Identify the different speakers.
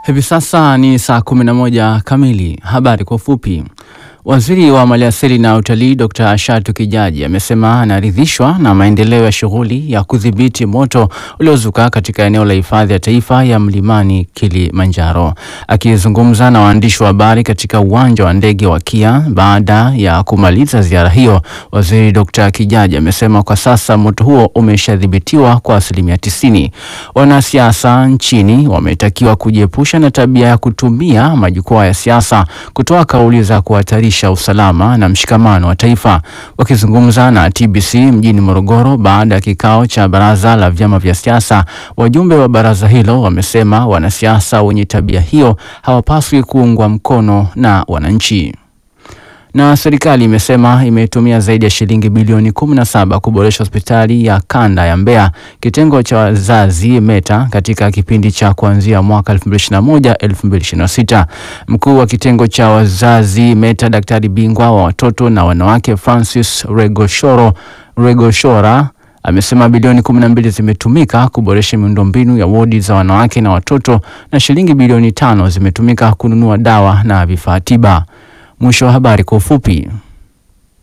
Speaker 1: Hivi sasa ni saa 11 kamili. Habari kwa ufupi. Waziri wa Maliasili na Utalii Dr. Shatu Kijaji amesema anaridhishwa na maendeleo ya shughuli ya kudhibiti moto uliozuka katika eneo la hifadhi ya taifa ya Mlimani Kilimanjaro. Akizungumza na waandishi wa habari katika uwanja wa ndege wa Kia baada ya kumaliza ziara hiyo, Waziri Dr. Kijaji amesema kwa sasa moto huo umeshadhibitiwa kwa asilimia tisini. Wanasiasa nchini wametakiwa kujiepusha na tabia ya kutumia majukwaa ya siasa kutoa kauli za kuhatarisha usalama na mshikamano wa taifa. Wakizungumza na TBC mjini Morogoro baada ya kikao cha baraza la vyama vya siasa, wajumbe wa baraza hilo wamesema wanasiasa wenye tabia hiyo hawapaswi kuungwa mkono na wananchi na serikali imesema imetumia zaidi ya shilingi bilioni 17 kuboresha hospitali ya kanda ya Mbeya kitengo cha wazazi META katika kipindi cha kuanzia mwaka 2021 2026. Mkuu wa kitengo cha wazazi META, daktari bingwa wa watoto na wanawake Francis Regoshoro Regoshora amesema bilioni 12 zimetumika kuboresha miundombinu ya wodi za wanawake na watoto na shilingi bilioni tano zimetumika kununua dawa na vifaa tiba. Mwisho wa habari kwa ufupi.